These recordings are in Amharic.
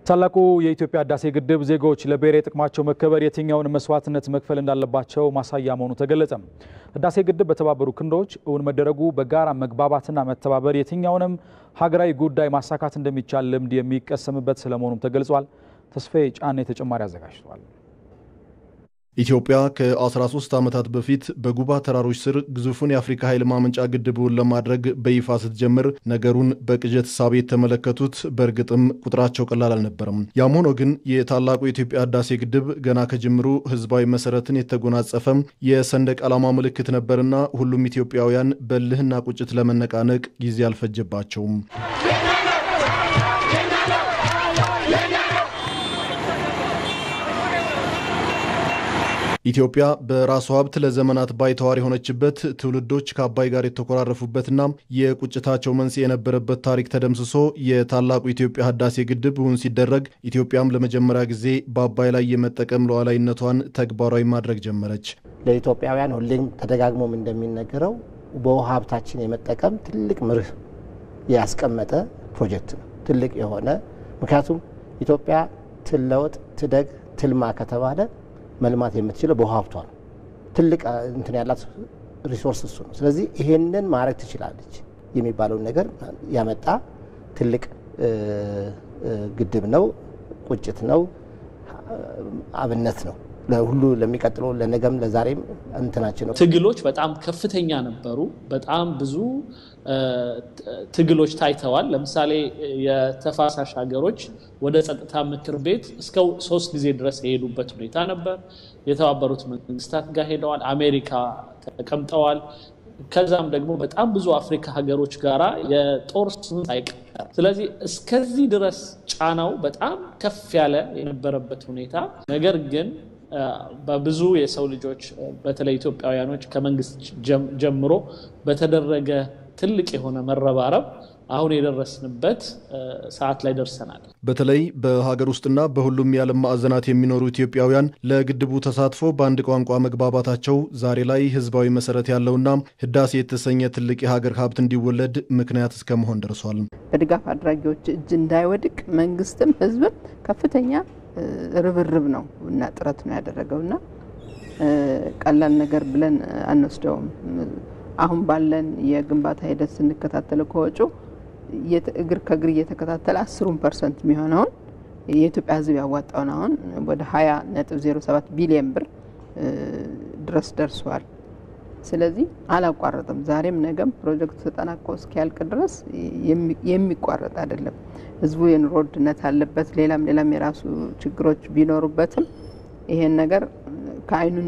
ታላቁ የኢትዮጵያ ህዳሴ ግድብ ዜጎች ለብሔራዊ ጥቅማቸው መከበር የትኛውን መስዋዕትነት መክፈል እንዳለባቸው ማሳያ መሆኑ ተገለጸ። ህዳሴ ግድብ በተባበሩ ክንዶች እውን መደረጉ በጋራ መግባባትና መተባበር የትኛውንም ሀገራዊ ጉዳይ ማሳካት እንደሚቻል ልምድ የሚቀሰምበት ስለመሆኑም ተገልጿል። ተስፋዬ ጫኔ ተጨማሪ አዘጋጅቷል። ኢትዮጵያ ከ13 ዓመታት በፊት በጉባ ተራሮች ስር ግዙፉን የአፍሪካ ኃይል ማመንጫ ግድቡን ለማድረግ በይፋ ስትጀምር ነገሩን በቅዠት ሳቤ የተመለከቱት በእርግጥም ቁጥራቸው ቀላል አልነበረም። ያም ሆኖ ግን የታላቁ የኢትዮጵያ ህዳሴ ግድብ ገና ከጅምሩ ህዝባዊ መሰረትን የተጎናጸፈ የሰንደቅ ዓላማ ምልክት ነበርና ሁሉም ኢትዮጵያውያን በልህና ቁጭት ለመነቃነቅ ጊዜ አልፈጀባቸውም። ኢትዮጵያ በራሷ ሀብት ለዘመናት ባይተዋር የሆነችበት ትውልዶች ከአባይ ጋር የተኮራረፉበትና የቁጭታቸው መንስኤ የነበረበት ታሪክ ተደምስሶ የታላቁ ኢትዮጵያ ህዳሴ ግድብ እውን ሲደረግ ኢትዮጵያም ለመጀመሪያ ጊዜ በአባይ ላይ የመጠቀም ሉዓላዊነቷን ተግባራዊ ማድረግ ጀመረች። ለኢትዮጵያውያን ሁሌም ተደጋግሞም እንደሚነገረው በውሃ ሀብታችን የመጠቀም ትልቅ መርህ ያስቀመጠ ፕሮጀክት ነው። ትልቅ የሆነ ምክንያቱም ኢትዮጵያ ትለወጥ፣ ትደግ፣ ትልማ ከተባለ መልማት የምትችለው በውሃ ሀብቷ ነው። ትልቅ እንትን ያላት ሪሶርስ እሱ ነው። ስለዚህ ይሄንን ማድረግ ትችላለች የሚባለውን ነገር ያመጣ ትልቅ ግድብ ነው። ቁጭት ነው። አብነት ነው ለሁሉ ለሚቀጥለው ለነገም ለዛሬም እንትናችን ነው። ትግሎች በጣም ከፍተኛ ነበሩ። በጣም ብዙ ትግሎች ታይተዋል። ለምሳሌ የተፋሳሽ ሀገሮች ወደ ጸጥታ ምክር ቤት እስከ ሶስት ጊዜ ድረስ የሄዱበት ሁኔታ ነበር። የተባበሩት መንግስታት ጋር ሄደዋል። አሜሪካ ተቀምጠዋል። ከዛም ደግሞ በጣም ብዙ አፍሪካ ሀገሮች ጋራ የጦር ስምምነት አይቀር። ስለዚህ እስከዚህ ድረስ ጫናው በጣም ከፍ ያለ የነበረበት ሁኔታ ነገር ግን በብዙ የሰው ልጆች በተለይ ኢትዮጵያውያኖች ከመንግስት ጀምሮ በተደረገ ትልቅ የሆነ መረባረብ አሁን የደረስንበት ሰዓት ላይ ደርሰናል። በተለይ በሀገር ውስጥና በሁሉም የዓለም ማዕዘናት የሚኖሩ ኢትዮጵያውያን ለግድቡ ተሳትፎ በአንድ ቋንቋ መግባባታቸው ዛሬ ላይ ህዝባዊ መሰረት ያለውና ህዳሴ የተሰኘ ትልቅ የሀገር ሀብት እንዲወለድ ምክንያት እስከ መሆን ደርሷል። በድጋፍ አድራጊዎች እጅ እንዳይወድቅ መንግስትም ህዝብም ከፍተኛ ርብርብ ነው እና ጥረት ነው ያደረገው እና ቀላል ነገር ብለን አንወስደውም። አሁን ባለን የግንባታ ሂደት ስንከታተለው ከወጪ እግር ከእግር እየተከታተለ አስሩን ፐርሰንት የሚሆነውን የኢትዮጵያ ህዝብ ያዋጣውን አሁን ወደ ሀያ ነጥብ ዜሮ ሰባት ቢሊየን ብር ድረስ ደርሷል። ስለዚህ አላቋረጥም። ዛሬም ነገም ፕሮጀክቱ ተጠናቆ እስኪያልቅ ድረስ የሚቋረጥ አይደለም። ህዝቡ የኑሮ ውድነት አለበት። ሌላም ሌላም የራሱ ችግሮች ቢኖሩበትም ይሄን ነገር ከአይኑ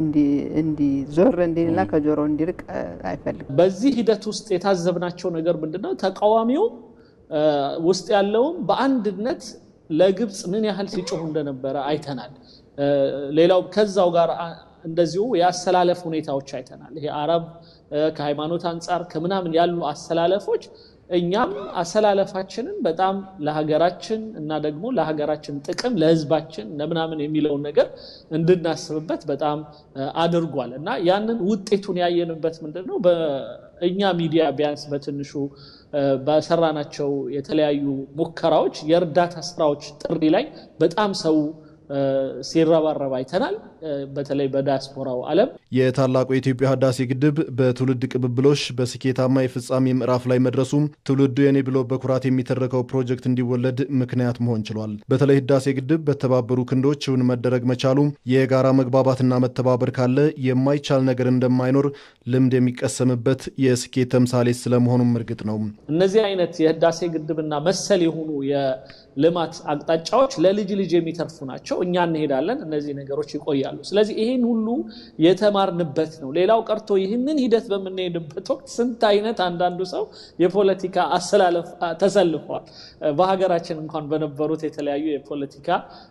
እንዲዞር እንዲልና ከጆሮ እንዲርቅ አይፈልግም። በዚህ ሂደት ውስጥ የታዘብናቸው ነገር ምንድነው? ተቃዋሚው ውስጥ ያለውም በአንድነት ለግብፅ ምን ያህል ሲጮሁ እንደነበረ አይተናል። ሌላው ከዛው ጋር እንደዚሁ የአሰላለፍ ሁኔታዎች አይተናል። ይሄ አረብ ከሃይማኖት አንጻር ከምናምን ያሉ አሰላለፎች እኛም አሰላለፋችንን በጣም ለሀገራችን እና ደግሞ ለሀገራችን ጥቅም ለህዝባችን ለምናምን የሚለውን ነገር እንድናስብበት በጣም አድርጓል እና ያንን ውጤቱን ያየንበት ምንድን ነው? በእኛ ሚዲያ ቢያንስ በትንሹ በሰራናቸው የተለያዩ ሙከራዎች የእርዳታ ስራዎች ጥሪ ላይ በጣም ሰው ሲረባረብ አይተናል። በተለይ በዲያስፖራው ዓለም የታላቁ የኢትዮጵያ ህዳሴ ግድብ በትውልድ ቅብብሎሽ በስኬታማ የፍጻሜ ምዕራፍ ላይ መድረሱ ትውልዱ የኔ ብሎ በኩራት የሚተረከው ፕሮጀክት እንዲወለድ ምክንያት መሆን ችሏል። በተለይ ህዳሴ ግድብ በተባበሩ ክንዶች እውን መደረግ መቻሉ የጋራ መግባባትና መተባበር ካለ የማይቻል ነገር እንደማይኖር ልምድ የሚቀሰምበት የስኬት ተምሳሌት ስለመሆኑም እርግጥ ነው። እነዚህ አይነት የህዳሴ ግድብና መሰል የሆኑ የልማት አቅጣጫዎች ለልጅ ልጅ የሚተርፉ ናቸው። እኛ እንሄዳለን፣ እነዚህ ነገሮች ይቆያሉ። ስለዚህ ይህን ሁሉ የተማርንበት ነው። ሌላው ቀርቶ ይህንን ሂደት በምንሄድበት ወቅት ስንት አይነት አንዳንዱ ሰው የፖለቲካ አሰላለፍ ተሰልፏል። በሀገራችን እንኳን በነበሩት የተለያዩ የፖለቲካ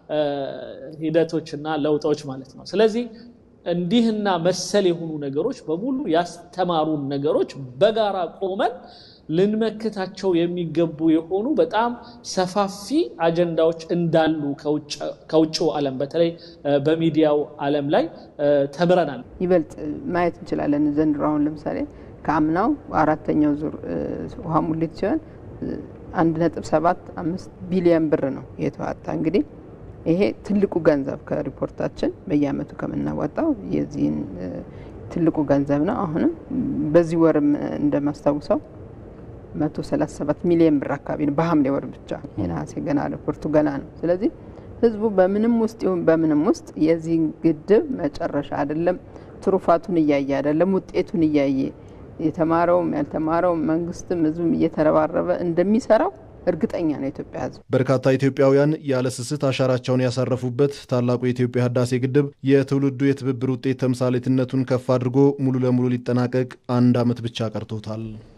ሂደቶችና ለውጦች ማለት ነው። ስለዚህ እንዲህና መሰል የሆኑ ነገሮች በሙሉ ያስተማሩን ነገሮች በጋራ ቆመን ልንመክታቸው የሚገቡ የሆኑ በጣም ሰፋፊ አጀንዳዎች እንዳሉ ከውጭው ዓለም በተለይ በሚዲያው ዓለም ላይ ተምረናል። ይበልጥ ማየት እንችላለን። ዘንድሮ አሁን ለምሳሌ ከአምናው አራተኛው ዙር ውሃ ሙሌት ሲሆን አንድ ነጥብ ሰባት አምስት ቢሊዮን ብር ነው የተዋጣ። እንግዲህ ይሄ ትልቁ ገንዘብ ከሪፖርታችን በየአመቱ ከምናወጣው የዚህን ትልቁ ገንዘብ ነው። አሁንም በዚህ ወርም እንደማስታውሰው መቶ ሰላሳ ሰባት ሚሊዮን ብር አካባቢ ነው በሐምሌ ወር ብቻ። የነሐሴ ገና ሪፖርቱ ገና ነው። ስለዚህ ህዝቡ በምንም ውስጥ ይሁን በምንም ውስጥ የዚህ ግድብ መጨረሻ አይደለም ትሩፋቱን እያየ አይደለም ውጤቱን እያየ የተማረውም ያልተማረውም መንግስትም ህዝብም እየተረባረበ እንደሚሰራው እርግጠኛ ነው የኢትዮጵያ ህዝብ። በርካታ ኢትዮጵያውያን ያለ ስስት አሻራቸውን ያሳረፉበት ታላቁ የኢትዮጵያ ህዳሴ ግድብ የትውልዱ የትብብር ውጤት ተምሳሌትነቱን ከፍ አድርጎ ሙሉ ለሙሉ ሊጠናቀቅ አንድ ዓመት ብቻ ቀርቶታል።